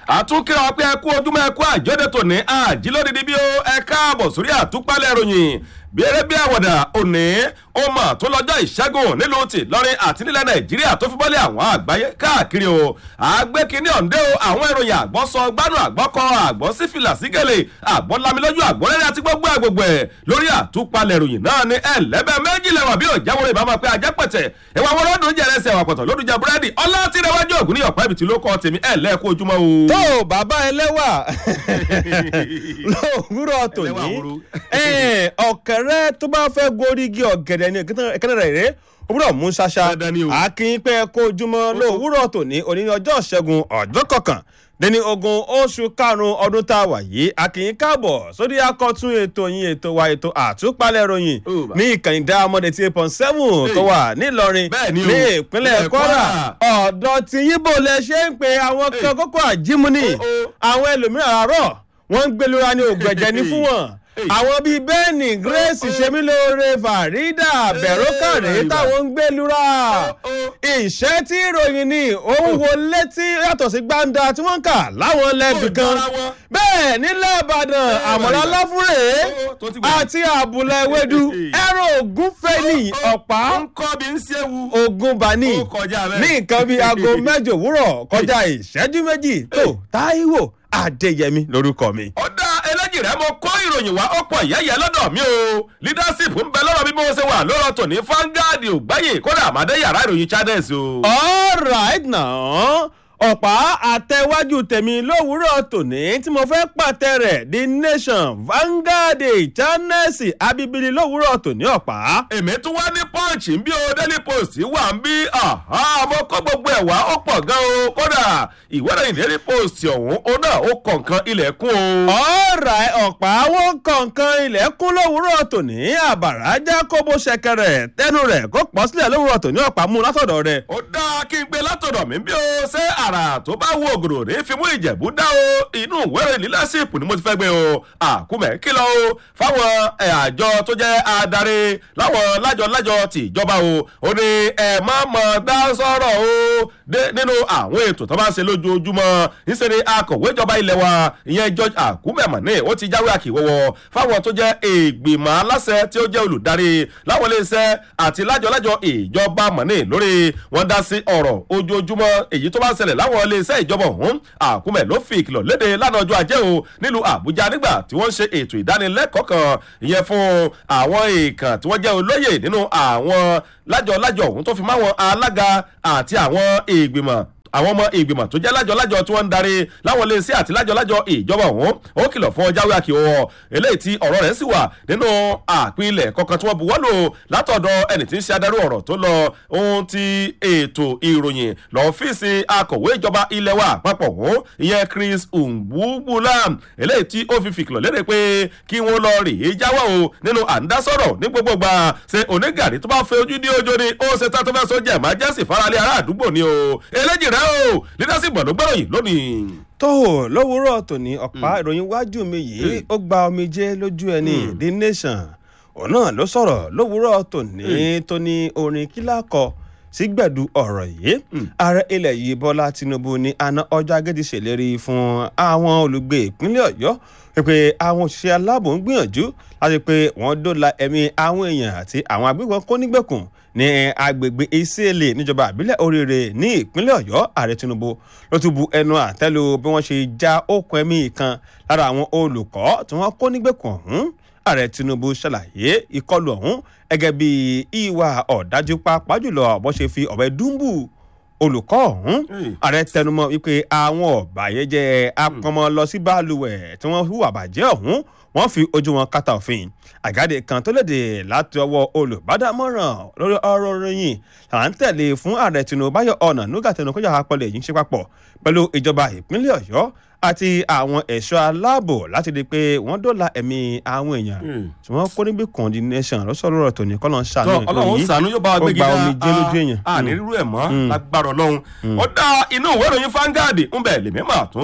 àtúnkìrà wa pé ẹ kú ojúmọ́ ẹ kú àjọdẹ tòní àjílódìdí bí ó ẹ káàbọ̀ sórí àtúpalẹ̀ ìròyìn bí eré bí àwàdà òní ó mọ̀ tó lọ́jọ́ ìṣẹ́gun nílùú ti lọ́rin àti nílẹ̀ nàìjíríà tó fi bọ́lẹ̀ àwọn àgbáyé káàkiri o àgbékiní ọ̀ǹdẹ́ o àwọn ìròyìn àgbọ̀ sọ gbánú àgbọ̀ kọ àgbọ̀ sí fìlà sígẹ̀lẹ̀ àgbọ̀ lamilójú àgbọ̀ rẹ́rẹ́ àti gbogbo àgbègbè lórí àtúpalẹ̀ ìròyìn náà ni ẹlẹ́bẹ̀ méjì lẹ́wọ̀n bí òjáwòrán ìbámu pé ajẹ́pẹ̀tẹ̀ ìwà wọn lọ́dún jẹ́ ẹsẹ̀ wà pọ̀tọ̀ lódún jẹ búrẹ́dì ọlá tí rẹwájú ògùn ní ọ̀pá ibi tí ló kọ́ tèmi ẹ̀lẹ́kú ojúmọ́ o. tó o bàbá ẹlẹ́wà lówùúrọ̀ tòní Ẹlẹ́wà wúru. ọ̀kẹ́rẹ́ tó bá fẹ́ gorí igi ọ̀gẹ̀dẹ̀ ni ìkẹ́nẹ́ rẹ̀ rẹ̀ òwúrọ̀ mú ṣaṣa Dandan ni o. akínpẹ́ kó ojúmọ́ lówùúrọ̀ tòní òní ní ọjọ́ ṣẹ́gun ọjọ́ kọkàn dẹni ogun oṣù karùn-ún ọdún tá a wà yìí akínyìn káàbọ̀ sórí akọ́tún ètò yín ètò wa ètò àtúpalẹ̀ ròyìn Ó bá. ní ìkànnì dáhàmọ́dé eighty eight point seven tó wà nílọrin Bẹ́ẹ̀ ni o. ní ìpínlẹ̀ Ìpínlẹ̀ kwara Kwara. ọ̀dọ̀ tí yíbo lẹ ṣe ń pe àwọn kan kókó àjímúni Ó, ó. àwọn ẹlòmíràn àárọ̀ wọ́n ń gbẹlura ní ògbẹ̀jẹ̀ ní fún wọn Hey. àwọn bíi bẹ́ẹ̀nì grace ó. ṣemílóore farida bẹ̀rọ̀kàrẹ́ Hey, táwọn ń gbẹlura ó. ìṣẹ́ tí ìròyìn ni òun wo létí yàtọ̀ sí gbàǹda tí wọ́n ń kà láwọn lẹ́bì Ó kan jọra wọn. bẹ́ẹ̀ nílẹ̀ ìbàdàn àmọ̀lá Ìbàdàn. láfúrẹ́ Ó, tó ti gbà. àti àbùlà ewédú ẹ̀rọ ògúnfẹ́ ní ọ̀pá ń kọ́ bí ń ṣéwu. ogun bani Ó kọjá bẹ́ẹ̀. ní nǹkan bíi aago mẹ́jọ òwúrọ̀ kọjá ìṣẹ́jú méjì tó táíwò adéyẹmí lórúkọ mi. ọ̀dà ẹlẹ́jì rẹ̀ mo kó ìròyìn wá ọ̀pọ̀ ìyẹ́yẹ́ lọ́dọ̀ mi o leadership ń bẹ lọ́rọ̀ bí mo ṣe wà lọ́rọ̀ tòní fangad ògbáyé kódà àmàdé yàrá ìròyìn channels o. alright now ọ̀pá àtẹ̀wájú tèmi lówùúrọ̀ tòní tí mo fẹ́ pàtẹ rẹ̀ the nation vanguard channels abibili lówùúrọ̀ tòní ọ̀pá. èmi tún wá ní punch ń bí o daily post wà ń bí aha, mo kọ́ gbogbo ẹ̀ wá ó pọ̀ gan o kódà ìwé ìròyìn daily post ọ̀hún ó náà ó kọ̀ọ̀kan ilẹ̀kùn o. alright ọ̀pá àwọn kọ̀ọ̀kan ilẹ̀kùn lówùúrọ̀ tòní àbàrà já kóbó ṣẹ̀kẹ̀rẹ̀ tẹnu rẹ̀ kó pọ̀ sílẹ̀ lówùúrọ̀ tòní ọ̀pá mú látọ̀dọ̀ rẹ̀. ó dáa kí n gbé látọ̀dọ̀ mi bí o ṣé àrà tó bá wo ògòrò ní fi mú ìjẹ̀bú dá o inú ìwéèrè leadership ni mo ti fẹ́ gbé o àkúmẹ̀ kìlọ̀ o fáwọn ẹ̀, àjọ tó jẹ́ adarí láwọn lájọ-lájọ ti ìjọba o ó ní ẹ má mọ̀ dá sọ̀rọ̀ o dé nínú àwọn ètò tó bá ń ṣe lójoojúmọ́ níṣẹ́ ni akọ̀wé ìjọba ilẹ̀ wa ìyẹn George Akume Mane ó ti jáwé àkìwọ́wọ́ fáwọn tó jẹ́ ìgbìmọ̀ aláṣẹ tí ó jẹ́ olùdarí láwọn iléeṣẹ́ àti lájọ-lájọ ìjọba Mane lórí wọn dá sí ọ̀rọ̀ ojoojúmọ́ èyí tó bá ń ṣẹlẹ̀ láwọn iléeṣẹ́ ìjọba ọ̀hún Akume ló fi ìkìlọ̀ léde lánàá ọjọ́ ajé o nílùú Àbújá nígbà tí wọ́n ń ṣe ètò ìdánilẹ́kọ̀ọ́ kan ìyẹn fún àwọn èèkàn tí wọ́n jẹ́ olóyè nínú àwọn lájọ-lájọ ọ̀hún tó fi máwọn alága àti àwọn ìgbìmọ̀ àwọn ọmọ ìgbìmọ̀ tó jẹ́ lájọ-lájọ tí wọ́n ń darí láwọn iléeṣẹ́ àti lájọ-lájọ ìjọba ọ̀hún ó kìlọ̀ fún jáwé àkìwọ́ eléyìí tí ọ̀rọ̀ rẹ̀ sì wà nínú àpilẹ̀ kọ̀ọ̀kan tí wọ́n buwọ́ lò látọ̀dọ̀ ẹni tí ń ṣe adarí ọ̀rọ̀ tó lọ ohun ti ètò ìròyìn lọ́fíìsì akọ̀wé ìjọba ilẹ̀ wa àpapọ̀ ọ̀hún ìyẹn Chris Ngwugbula eléyìí tí ó fi fìkìlọ̀ léde pé kí wọ́n lọ rèé jáwọ́ o nínú àǹdásọ̀rọ̀ ní gbogbo gbà ṣe onígàrí tó bá fẹ́ ojú ní ojú ni ó ṣe tá tó fẹ́ sójà emergency faralé ará àdúgbò ni o eléjì rẹ o leadership gbọ̀dọ̀ gbọ́rọ̀ yìí lónìí. tó o lówùúrọ̀ tòní ọ̀pá ìròyìn wájú mi yìí ó gba omijé lójú ẹni the nation òun náà ló sọ̀rọ̀ lówùúrọ̀ tòní tó ní orin kílà kọ sígbẹ̀dù ọ̀rọ̀ yìí ààrẹ ilẹ̀ yìí bọ́lá tinubu ní àná ọjọ́ agẹ́dì ṣèlérí fún àwọn olùgbé ìpínlẹ̀ ọ̀yọ́ pé àwọn òṣìṣẹ́ aláàbò ń gbìyànjú láti pé wọ́n dóòlà ẹ̀mí àwọn èèyàn àti àwọn agbébọn kó nígbèkùn ní agbègbè ìsèlè níjọba àbílẹ̀ oríire ní ìpínlẹ̀ ọ̀yọ́ ààrẹ tinubu ló tún bu ẹnu àtẹ́lu bí wọ́n ṣe já okùn ẹ̀mí kan lára àwọn olùkọ́ tí wọ́n kó nígbèkùn ọ̀hún ààrẹ tinubu ṣàlàyé ìkọlù ọ̀hún gẹ́gẹ́ bí ìwà ọ̀dájú pàápàá jùlọ bó ṣe fi ọ̀bẹ dúńbù olùkọ́ ọ̀hún Hey. ààrẹ tẹnumọ́ wípé àwọn ọ̀bàyéjẹ́ apọnmọ lọ sí balùwẹ̀ tí wọ́n hùwà bàjẹ́ ọ̀hún wọ́n fi ojú wọn kàtà òfin àgáde kan tó léde láti ọwọ́ olùbádámọ̀ràn lórí ọ̀rọ̀ ròyìn là ń tẹ̀lé fún ààrẹ tinubu báyọ̀ ọ̀nà nígbà tẹnu kọjá apọ̀lẹ̀ yìí ń ṣe papọ̀ pẹ̀lú ìjọba ìpínlẹ̀ ọ̀yọ́ àti àwọn ẹ̀ṣọ́ aláàbò láti di pé wọ́n dóòlà ẹ̀mí àwọn èèyàn tí wọ́n kó níbi kan di nation lọ́sọ̀rọ̀ rọ̀ tòní kọ́ lọ́n ṣàánú tọ́ ọlọ́run ṣàánú yóò bá wa gbégi ó gba omijé lójú èèyàn. àní rírú ẹ̀ mọ́ lágbára ọlọ́run ó dá inú ìwé ìròyìn fangadi ń bẹ̀ lèmi mà tún gbé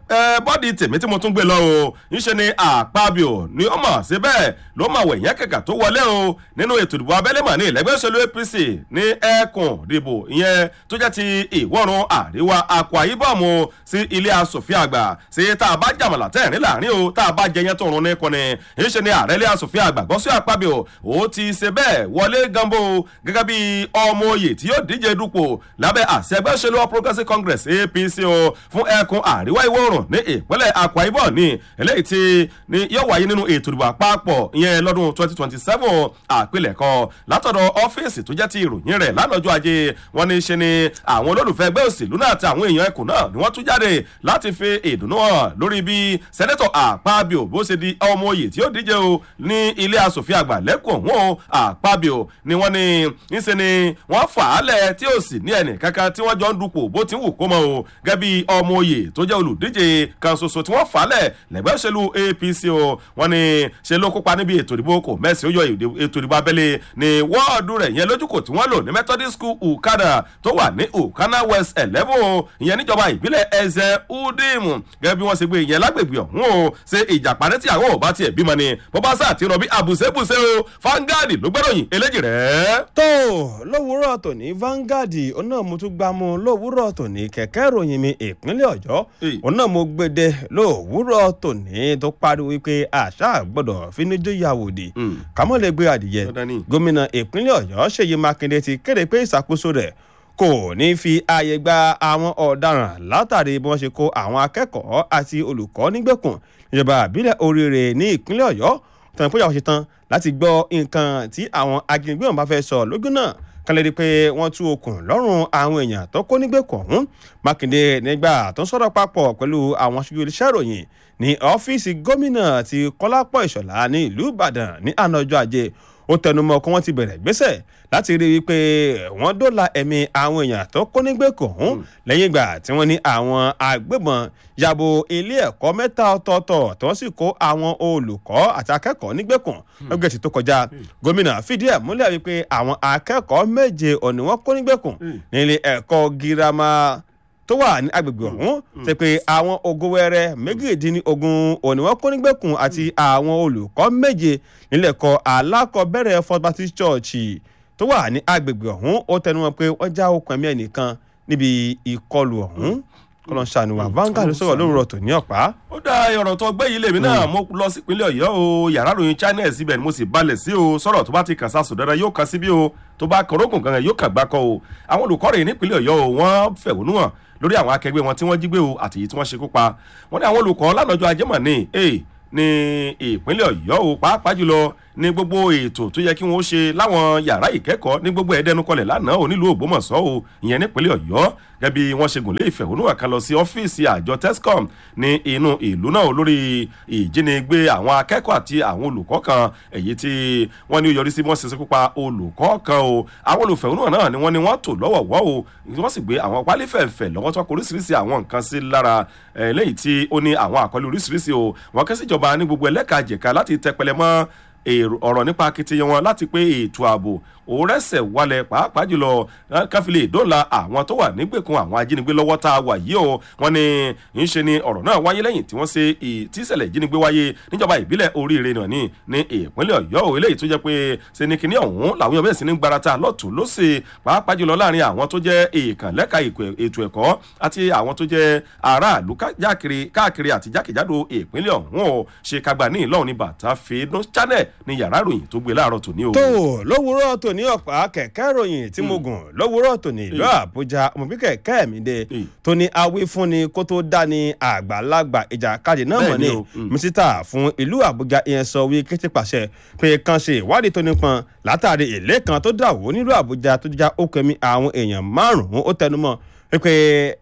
bọ́dì tèmi tí mo tún gbé lọ o ńṣe ni àpábíò ni ó mọ̀ sí bẹ́ẹ̀ ló mọ̀ wẹ̀ yẹn kẹ̀kẹ́ tó wọlé o nínú ètò ìdìbò abẹ́lé mọ̀ ní ìlẹ́gbẹ́ òṣèlú apc ní ẹkùn ìdìbò ìyẹn tó jẹ́ ti ìwọ̀run àríwá akwa ibom sí ilé asòfin àgbà sí tá a bá jàmọ̀lá tẹ̀rín láàrin o tá a bá jẹyẹn tó rún ní kọ́ni ńṣe ni ààrẹ ilé asòfin àgbà gọ́sí àpábíò ó ti ṣe bẹ́ẹ̀ wọlé gambo gẹ́gẹ́ bí ọmọ oyè tí yóò díje dupò lábẹ́ àṣẹ ẹgbẹ́ òṣèlú all progressives congress apc o fún ẹkùn àríwá ìwọ̀ oòrùn ní ìpínlẹ̀ akwa ibom ní eléyìí tí ni yóò wáyé nínú ètò ìdìbò àpapọ̀ ìyẹn lọ́dún twenty twenty seven àpilẹ̀kọ látọ̀dọ̀ ọ́fíìsì tó jẹ́ ti ìròyìn rẹ̀ lánàájọ́ ajé wọn ní ṣe ni àwọn olólùfẹ́ ẹgbẹ́ òṣèlú náà àti àwọn èèyàn ẹkùn náà ni wọ́n tún jáde láti fi ìdùnnú hàn lórí bí sẹ́nẹ́tọ̀ àpábíò bó ṣe di ọmọ oyè tí ó díje o ní ilé asòfin àgbà lẹ́kùn wọn àpábíò ni wọ́n ní ńṣe ni wọ́n fà á lẹ̀ tí ò sì ní ẹnì kankan tí wọ́n jọ ń dupò bó ti wù kó mọ́ o gẹ́gẹ́ bí ọmọ oyè tó jẹ́ olùdíje kan ṣoṣo tí wọ́n fà á lẹ̀ lẹ́gbẹ́ òṣèlú apc o wọ́n ní ṣe ló kópa níbi ètò ìdìbò kò mẹ́sì ó yọ ètò ìdìbò abẹ́lé ní wọ́ọ̀dù rẹ̀ yẹn lójúkò tí wọ́n lò ní methodist school ukada tó wà ní ukana west eleven ìyẹn níjọba ìbílẹ̀ ẹ̀zẹ̀ udim gẹ́gẹ́ bí wọ́n ṣe gbé ìyẹn lágbègbè ọ̀hún o ṣe ìjàpá ní tí àwọn ò bá tiẹ̀ bímọ ni bó bá sá àti rọbí àbùsẹ́bùsẹ́ o fangadi ló gbẹ́ròyìn eléjì rẹ̀. tó lówùúrọ̀ tòní Vanguard òun náà mo tún gbá mú lówùúrọ̀ tòní kẹ̀kẹ́ ìròyìn mi ìpínlẹ̀ ọ̀yọ́ òun náà mo gbéde lówùúrọ̀ tòní tó pariwo wípé àṣà gbọ́dọ̀ fíníjú yàwòdì kàmọ́ lè gbé adìyẹ gómìnà ìpínlẹ̀ ọ̀yọ́ ṣèyí mákindé ti kéde pé ìṣàkóso rẹ̀ kò ní fi ààyè gba àwọn ọ̀daràn látàrí bí wọ́n ṣe kó àwọn akẹ́kọ̀ọ́ àti olùkọ́ nígbèkùn ìjọba àbílẹ̀ oríire ní ìpínlẹ̀ ọ̀yọ́ tàn pé àwọn ṣe tán láti gbọ́ nǹkan tí àwọn ajínigbé wọn bá fẹ́ sọ lógún náà kan lè rí i pé wọ́n tú okùn lọ́rùn àwọn èèyàn tó kó nígbèkùn ọ̀hún mákindé nígbà tó ń sọ̀rọ̀ papọ̀ pẹ̀lú àwọn aṣojú iléeṣẹ́ ìròyìn ní ọ́fíìsì gómìnà ti kọ́lápọ̀ ìṣọ̀lá ní ìlú ìbàdàn ní àná ọjọ́ ajé ó tẹnumọ́ kí wọ́n ti bẹ̀rẹ̀ gbésẹ̀ láti rí i pé wọ́n dóòlà ẹ̀mí àwọn èèyàn tó kó nígbèkùn ọ̀hún lẹ́yìn ìgbà tí wọ́n ní àwọn agbébọn yàbò ilé ẹ̀kọ́ mẹ́ta ọ̀tọ̀ọ̀tọ̀ tí wọ́n sì kó àwọn olùkọ́ àti akẹ́kọ̀ọ́ nígbèkùn lọ́gẹ̀ẹ́sì tó kọjá gómìnà fìdí ẹ̀ múlẹ̀ wípé àwọn akẹ́kọ̀ọ́ méje òní wọ́n kó nígbèkùn nílé ẹ̀kọ́ girama tó wà ní agbègbè ọ̀hún ṣe pé àwọn ogowẹ́rẹ́ méjìdínlógún òní wọ́n kó nígbèkùn àti àwọn olùkọ́ méje nílẹ̀kọ́ alákọ̀ọ́bẹ̀rẹ̀ First Baptist Church tó wà ní agbègbè ọ̀hún ó tẹnu wọn pé wọ́n já okùn ẹ̀mí ẹnìkan níbi ìkọlù ọ̀hún kọlọ́n ṣàníwá Vanguard ló sọ̀rọ̀ lóru ọ̀tọ̀ ní ọ̀pá. ó dá ọ̀rọ̀ tó gbé yìí lèmi náà mo lọ sípínlẹ̀ ọ̀yọ́ o yàrá ròyìn china síbẹ̀ ni mo sì balẹ̀ sí o sọ̀rọ̀ tó bá ti kàn sásùn dandan yóò kàn síbí o tó bá kọ̀rọ̀gùn kan yóò kàn gbákọ̀ o àwọn olùkọ́ rẹ̀ nípínlẹ̀ ọ̀yọ́ o wọ́n fẹ̀hónú hàn lórí àwọn akẹgbẹ́ wọn tí wọ́n jí gbé o àti èyí tí wọ́n ṣekú pa wọ́n ní àwọn olùkọ́ lánàjọ́ ajẹ́mọ̀ ní ní ìpínlẹ̀ ọ̀yọ́ o pàápàá jùlọ ní gbogbo ètò tó yẹ kí wọ́n ṣe láwọn yàrá ìkẹ́kọ̀ọ́ ní gbogbo ẹ̀ẹ́dẹ́nukọlẹ̀ lánàá ò nílùú ògbómọ̀ṣọ́ o ìyẹn nípínlẹ̀ ọ̀yọ́ gẹ́gẹ́ bí wọ́n ṣe gùn lé ìfẹ̀hónúhàn kan lọ sí ọ́fíìsì àjọ tescom ní inú ìlú náà lórí ìjínigbé àwọn akẹ́kọ̀ọ́ àti àwọn olùkọ́ kan èyí tí wọ́n ní ó yọrí sí wọ́n ṣe ṣekú pa olùkọ́ kan o àwọn olùfẹ̀hónúhàn náà ni wọ́n ní wọ́n tò lọ́wọ̀wọ́ o wọ́n sì gbé àwọn pálí fẹ̀fẹ̀ lọ́wọ́ tó kọ oríṣiríṣi àwọn nǹkan sí lára lẹ́yìn tí ó ní àwọn àkọlé oríṣiríṣi o wọ́n kẹ́sì ìjọba ní gbogbo ẹlẹ́ka jẹ̀ka láti tẹpẹlẹ mọ́ ọ̀rọ̀ nípa akitiyan wọn láti pé ètò ààbò òrẹ́sẹ̀ wálẹ̀ pàápàá jùlọ káfílẹ̀ ìdóòlà àwọn tó wà nígbèkùn àwọn ajínigbé lọ́wọ́ tá a wà yìí o wọ́n ní ń ṣe ni ọ̀rọ̀ náà wáyé lẹ́yìn tí wọ́n ṣe ìtísẹ̀lẹ̀ ìjínigbé wáyé níjọba ìbílẹ̀ oríire náà ní ní ìpínlẹ̀ ọ̀yọ́ o eléyìí tó jẹ́ pé ṣe ni kinní ọ̀hún làwọn yóò bẹ̀rẹ̀ sí ní gbarata lọ́tún lọ́sẹ̀ pàápàá jùlọ láàrin àwọn tó jẹ́ ìkànlẹ́ka ètò ẹ̀kọ́ àti àwọn tó jẹ́ aráàlú káàkiri àti jákèjádò ìpínlẹ̀ ọ̀hún o ṣe kagbà ní ìlọ́run ní bàtà fèédún channel ní yàrá ìròyìn tó gbé láàárọ̀ tòní o. tó lówùúrọ̀ tó ní ọ̀pá kẹ̀kẹ́ ìròyìn tí mo gùn lówùúrọ̀ tòní ìlú àbújá ọmọbí kẹ̀kẹ́ mi dé tó ní awífúnni kó tó dání àgbàlagbà ìjàkadì náà mọ̀ ní mísítà fún ìlú àbújá ìyẹn sọ wí kété pàṣẹ pé kan ṣe ìwádìí tó nípọn látàrí èlé kan tó dàwó nílùú àbújá tó já ó kẹmí àwọn èèyàn márùn-ún ó tẹnumọ́ pé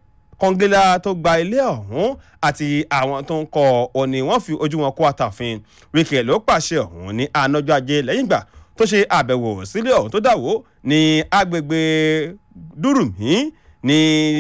kọngílá tó gba ilé ọ̀hún àti àwọn tó ń kọ́ ọ ni wọ́n fi ojú wọn kó àtàfin wíkẹ̀ ló pàṣẹ ọ̀hún ní ànájọ́ ajé lẹ́yìn ìgbà tó ṣe àbẹ̀wò sílé ọ̀hún tó dàwó ní agbègbè dúrùmí ní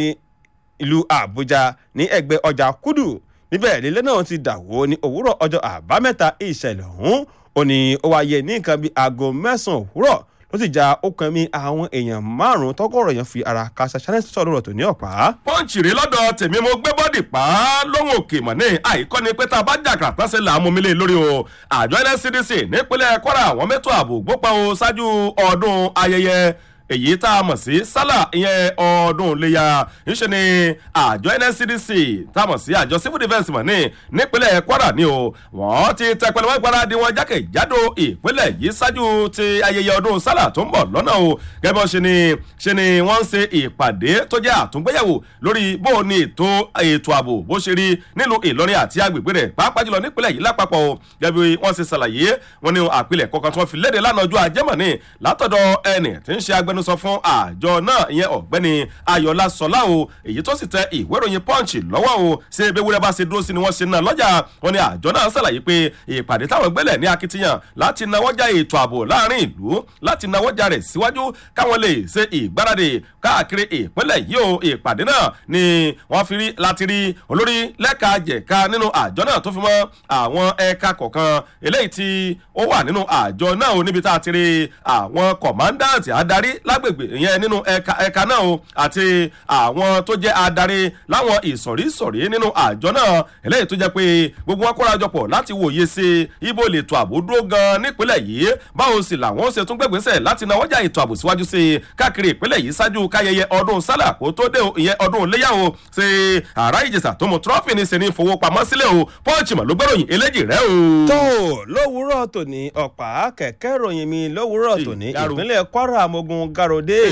ìlú àbújá ní ẹgbẹ́ ọjà kúdù níbẹ̀ lílé náà ti dàwó ní òwúrọ̀ ọjọ́ àbámẹ́ta ìṣẹ̀lẹ̀ ọ̀hún ó ní ó wáyé ní nǹkan bíi aago mẹ́sàn-án òwúrọ̀ ló sì ja okùn ẹ̀mí àwọn èèyàn márùn-ún tọ́gọ̀rọ̀ èèyàn fi ara kásá challenge sọ̀rọ̀ lọ́rọ̀ tó ní ọ̀pá. pọ́ǹchì rí lọ́dọ̀ tèmi mo gbé bọ́dì pa á lóhùn òkè mọ̀ ní àìkọ́ ni pé tá a bá jà kàtà sí là á mú mi lé lórí o àjọ nscdc nípínlẹ̀ kwara àwọn mẹ́tò ààbò gbópa o ṣáájú ọdún ayẹyẹ èyí tá a mọ̀ sí sálà ìyẹn ọdún léya ńṣe ni àjọ nscdc tá a mọ̀ sí àjọ civil defence mọ̀ ní nípínlẹ̀ kwara ni o wọ́n ti tẹ pẹlẹmọ́ ìgbáradì wọn jákèjádò ìpínlẹ̀ yìí ṣáájú ti ayẹyẹ ọdún sálà tó ń bọ̀ lọ́nà o gẹ́gẹ́ bọ́ ṣe ni ṣe ni wọ́n ń ṣe ìpàdé tó jẹ́ àtúngbéyẹ̀wò lórí bó o ní ètò ètò ààbò bó ṣe rí nílùú ìlọrin àti agbègbè rẹ̀ pàápàá jùlọ nípínlẹ̀ yìí lápapọ̀ o gẹ́gẹ́ bí wọ́n ṣe ṣàlàyé wọn ní àpilẹ̀ kọ̀ọ̀kan tí wọ́n fi léde lánàá ọjọ́ ajẹ́mọ̀ ní látọ̀dọ̀ ẹnì tí ń ṣe agbẹnusọ fún àjọ náà ìyẹn ọ̀gbẹ́ni ayọ̀lá sọlá o èyí tó sì tẹ ìwé ìròyìn punch lọ́wọ́ o ṣé ewúrẹ́ bá ṣe dúró sí ni wọ́n ṣe náà lọ́jà wọn ni àjọ náà ṣàlàyé pé ìpàdé táwọn gbẹ́lẹ̀ ní akitiyan láti nawọ́jà ètò ààbò láàrin ìlú láti nawọ́jà rẹ̀ síwájú káwọn lè ṣe ìgbáradì káàkiri ìpínlẹ̀ yìí o ìpàdé náà ni wọ́n fi rí láti rí olórí lẹ́ka jẹ̀ka nínú àjọ náà tó fi mọ́ àwọn ẹ̀ka kọ̀ọ̀kan eléyìí tí ó wà nínú àjọ náà o níbi tá a ti rí àwọn kọ̀mándàǹtì adarí lágbègbè ìyẹn nínú ẹ̀ka ẹ̀ka náà o àti àwọn tó jẹ́ adarí láwọn ìsọ̀rísọ̀rí nínú àjọ náà eléyìí tó jẹ́ pé gbogbo wọn kóra jọpọ̀ láti wòye sí ibo lè tó ààbò dúró gan nípínlẹ̀ yìí báwo sì làwọn ṣe tún gbẹ̀gbẹ́sẹ̀ láti nawọ́jà ètò ààbò síwájú sí káàkiri ìpínlẹ̀ yìí ṣáájú káyẹyẹ ọdún sálà kó tó dé ìyẹn ọdún léyàwó ṣe àrá ìjẹsà tó mú trọ́fì ní sẹ́ni fowópamọ́ sílẹ̀ o pọ́ǹchì mọ̀ ló gbẹ́ròyìn eléjì rẹ o. tó lówùúrọ̀ tòní ọ̀pá kẹ̀kẹ́ ròyìn mi lówùúrọ̀ tòní ìpínlẹ̀ kwara mogun garode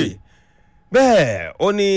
bẹ́ẹ̀ ó ní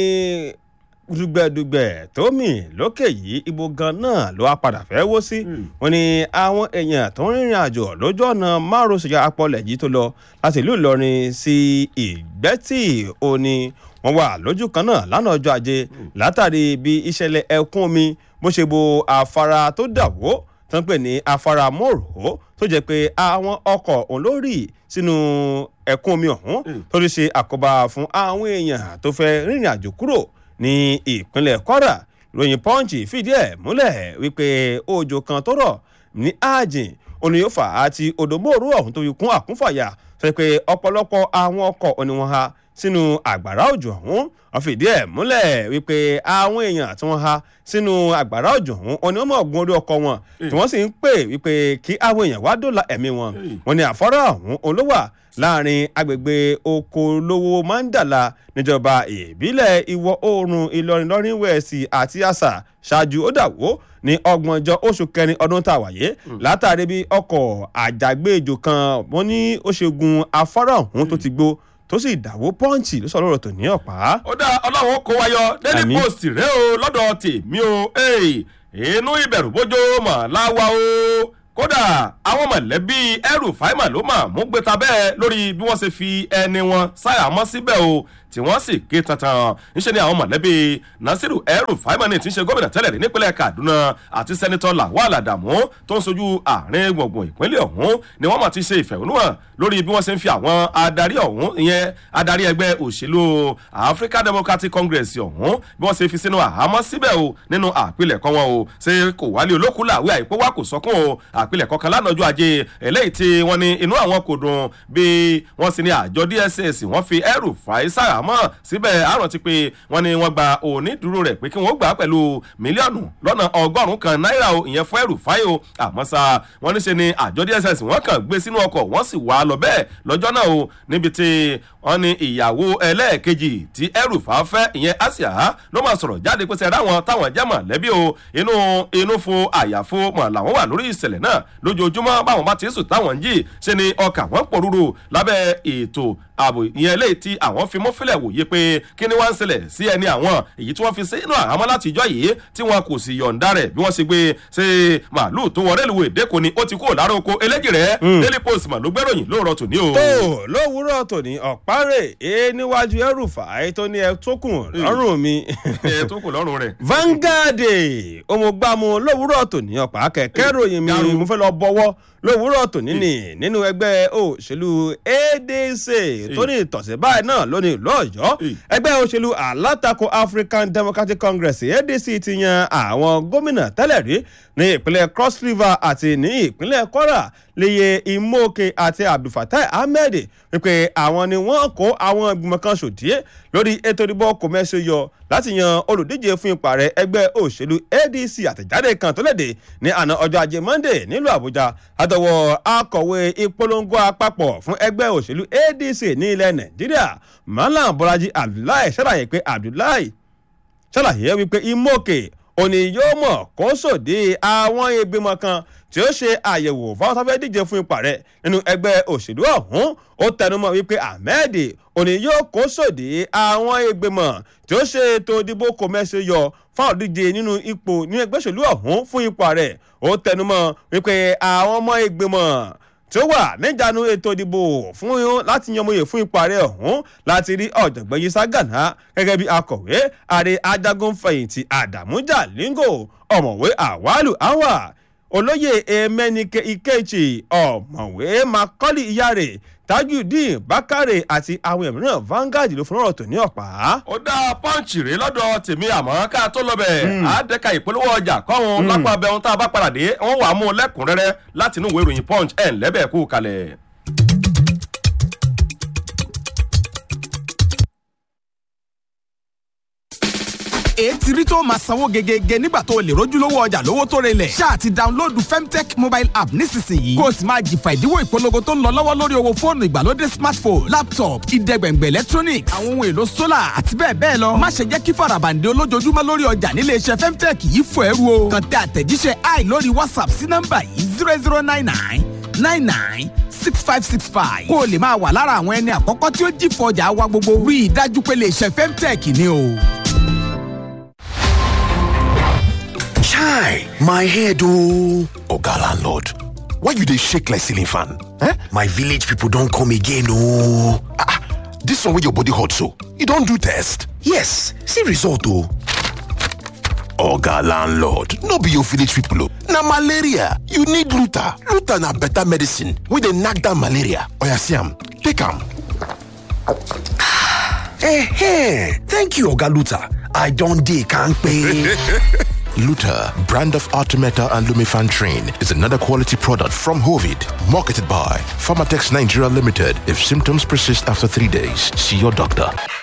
dùgbẹ̀dùgbẹ̀ tó mì lókè yìí ibo gan náà ló wá padà fẹ́ wó sí wọn ni àwọn èèyàn tó ń rìnrìn àjò lójú ọ̀nà márosẹ̀ apọ̀lẹ̀ yìí tó lọ láti ìlú ìlọrin sí ìgbẹ́tì òní wọn wà lójú kan náà lánàá ọjọ́ ajé látàrí bí ìṣẹ̀lẹ̀ ẹ̀kún omi bó ṣe bo afárá tó dàwó tó ń pè ní afárá mòrò tó jẹ́ pé àwọn ọkọ̀ òun ló rì sínú ẹ̀kún omi ọ̀hún tó ti ṣe àkóbá fún àwọn èèyàn tó fẹ́ rìnrìn àjò kúrò ní ìpínlẹ̀ kwara ìròyìn punch fìdí ẹ̀ múlẹ̀ wípé òjò kan tó rọ̀ ní ààjìn oníyófà àti odòmóòrú ọ̀hún tó fi kún àkúnfàyà sọ pé ọ̀pọ̀lọpọ̀ àwọn ọkọ̀ oníwọ̀n ha sínú àgbàrá òjò ọ̀hún wọ́n fìdí ẹ̀ múlẹ̀ wípé àwọn èèyàn tí wọ́n ha sínú àgbàrá òjò ọ̀hún oní ọmọ ọ̀gbun orí ọkọ̀ wọn tí wọ́n sì ń pè wípé kí àwọn èèyàn wá dóòlà ẹ̀mí wọn wọ́n ní àfọ́rọ́ ọ̀hún olówà láàrin agbègbè okolówó mandala níjọba ìbílẹ̀ ìwọ̀ oòrùn ìlọrin lọ́rin wẹ̀ẹ́sì àti àṣà ṣáájú ó dàwó ní ọgbọ̀njọ́ oṣù kẹrin ọdún tá a wáyé látàrí bí ọkọ̀ àjàgbéjò kan wọ́n ní ó ṣe gun afárá ọ̀hún tó ti gbó tó sì dàwó pọ́ǹchì ló sọ lọ́rọ̀ tó ní ọ̀pá. ó dá ọlọ́run kó wáyọ daily post rẹ o lọ́dọ̀ tèmi o inú ìbẹ̀rù bójó mọ̀ láwa o kódà àwọn mọ̀lẹ́bí ẹrù fáìmà ló mà mú gbéta bẹ́ẹ̀ lórí bí wọ́n ṣe fi ẹni wọn sáyàmọ́ síbẹ̀ o tí wọ́n sì ké tantan níṣẹ́ ni àwọn mọ̀lẹ́bí nasiru ẹrù fáìmánì tí ń ṣe gómìnà tẹ́lẹ̀ rí nípínlẹ̀ kaduna àti sẹ́nitọ́ lawal adamu tó ń sojú àárín gbùngbùn ìpínlẹ̀ ọ̀hún ni wọ́n mọ̀ ti ṣe ìfẹ̀hónúhàn lórí bí wọ́n ṣe ń fi àwọn adarí ọ̀hún ìyẹn adarí ẹgbẹ́ òṣèlú african democratic congress ọ̀hún bí wọ́n ṣe fi sínú àhámọ́ síbẹ̀ o nínú àpilẹ̀kọ wọn o ṣe kò wálé olókùn làwé àìpé wá kò sọkún o àpilẹ̀kọ kan lánàá ọjọ́ ajé eléyìí tí wọ́n ní inú àwọn kò dùn bí wọ́n sì ní àjọ dss wọ́n fi ẹrù fàáísà àmọ́ síbẹ̀ àrùn ti pé wọ́n ní wọ́n gba onídùúró rẹ̀ pé kí wọ́n gbà á pẹ̀lú mílíọ̀nù lọ́nà ọgọ́rùn-ún kan náírà o ìyẹn fún ẹrù fáyé o àmọ́ sá wọ́n ní ṣe ni àjọ dss wọ́n kàn gbé sínú ọkọ̀ wọ́n sì wà á lọ bẹ́ẹ̀ lọ́jọ́ náà o níbi tí wọ́n ní ìyàwó ẹlẹ́ẹ̀kejì tí ẹrù fà fẹ́ ìyẹn asia ló máa sọ̀rọ̀ jáde pé sẹ́ra wọn táwọn jẹ́ mọ̀lẹ́bí o inú inú fo àyàfo mọ̀ làwọn wà lórí ìṣẹ̀lẹ̀ náà lójoojúmọ́ báwọn bá ti sùn táwọn ń jì ṣe ni ọkà wọn pòrúurú lábẹ́ ètò ààbò ìyẹn eléyìí tí àwọn fi mọ́fílẹ̀ wòye pé kí ni wọ́n ń ṣẹlẹ̀ sí ẹni àwọn èyí tí wọ́n fi sínú àhámọ́ láti ìjọ yìí tí wọn kò sì yọ̀ǹda rẹ̀ bí wọ́n ṣe gbé ṣe màálù tó wọ rélùwé dẹ́kun ni ó ti kúrò lára oko eléjì rẹ̀ daily post mà ló gbẹ́ròyìn lóòrọ̀ tòní o. tó lówùúrọ̀ tòní ọ̀párẹ̀ e níwájú ẹrùfà tó ní ẹ tó kùn lọ́rùn mi. ẹ tó kùn lọ́rùn rẹ̀. Vanguard òmùgbàmù lówùúrọ̀ tòní ọ̀pá kẹ̀kẹ́ ròyìn mi mo fẹ́ lọ bọ́wọ́ lówùúrọ̀ tòní nì nínú ẹgbẹ́ òṣèlú adc tó ní ìtọ̀sẹ̀ báyìí náà lónìí lọ́yọ̀ọ́ ẹgbẹ́ òṣèlú alátakò african democratic congress adc ti yan àwọn gómìnà tẹ́lẹ̀ rí ní ìpínlẹ̀ cross river àti ní ìpínlẹ̀ kwara leye imoke àti abdulfatai ahmed wípé àwọn ni wọ́n kó àwọn ìgbìmọ̀ kan ṣòdíé lórí ètò ìdìbò kòmẹ́sì yọ láti yan olùdíje fún ipò ààrẹ ẹgbẹ́ òṣèlú adc àtẹ̀jáde kan tó léde ní àná ọjọ́ ajé monday nílùú àbújá àtọwọ́ akọ̀wé ìpolongo àpapọ̀ fún ẹgbẹ́ òṣèlú adc ní ilẹ̀ nàìjíríà malam bọ́lájí abdullahi ṣàlàyé pé abdullahi ṣàlàyé wípé imoke òní yóò mọ̀ kó sòdí àwọn ìgbìmọ̀ kan tí ó ṣe àyẹ̀wò fáwọn tó fẹ́ díje fún ipò rẹ̀ nínú ẹgbẹ́ òṣèlú ọ̀hún ó tẹnumọ́ wípé ahmed òní yóò kó sòdí àwọn ìgbìmọ̀ tí ó ṣe ètò ìdìbò kòmẹ́sì yọ fáwọn díje nínú ipò ní ẹgbẹ́ òṣèlú ọ̀hún fún ipò rẹ̀ ó tẹnumọ́ wípé àwọn ọmọ ìgbìmọ̀ tí ó wà níjànú ètò ìdìbò fún láti yanmọye fún ipò ààrẹ ọ̀hún láti rí ọ̀jọ̀gbọ́n yisa gana gẹ́gẹ́ bí akọ̀wé ààrẹ ajagun fẹ̀yìntì àdàmú jalingo ọ̀mọ̀wé àwálù awa olóyè emenike ikechi ọ̀mọ̀wé makọ́lì iyare tajudeen bakare àti àwọn ẹ̀míràn vanguard ló fún ọ̀rọ̀ tó ní ọ̀pá. ó dá pọ́ǹchì rèé lọ́dọ̀ tèmi àmọ́ ká tó lọ bẹ̀ àádẹ́ka ìpolówó ọjà kọ́hún lápá abẹ́ ohun tá a bá padà dé wọ́n wà á mú un lẹ́kùnrẹ́rẹ́ láti inú ìwé ìròyìn punch ẹ̀ ńlẹ́bẹ̀ kú kalẹ̀. ètí rí tó máa sanwó gegege nígbà tó o lè rójúlówó ọjà lówó tó relẹ̀. ṣáà ti dáńlódù femtech mobile app nísinsìnyí. kó o sì máa jìfà ìdíwọ́ ìpolongo tó ń lọ lọ́wọ́ lórí owó fóònù ìgbàlódé smartphone laptop ìdẹ́gbẹ̀ngbẹ̀ electronics àwọn ohun èlò solar àti bẹ́ẹ̀ bẹ́ẹ̀ lọ. má ṣe jẹ́ kí farabande olójoojúmọ́ lórí ọjà nílé iṣẹ́ femtech yìí fò ẹrú o. kàn tẹ àtẹ̀jíṣẹ́ i lórí whatsapp sí nọ́mbà yìí zero zero nine nine nine nine six five six five. kó o lè máa wà lára àwọn ẹni àkọ́kọ́ tí ó jìfọ̀ ọjà wa gbogbo. rí i dájú pé lè ṣe femtech ni o. Chai, my head oh. Oga landlord, why you dey shake like ceiling fan? Eh? My village people don come again oh. Ah, ah, this one wey your body hot so, you don do test? Yes, see result oh. Oga landlord, no be your village people oh. Na malaria, you need Luta. Luta na better medicine wey dey knack down malaria. Oya see am, take am. Eh, thank you Oga Luta. I don dey kampe. Luta, brand of Artemeta and Lumifan Train, is another quality product from Hovid, marketed by Pharmatex Nigeria Limited. If symptoms persist after three days, see your doctor.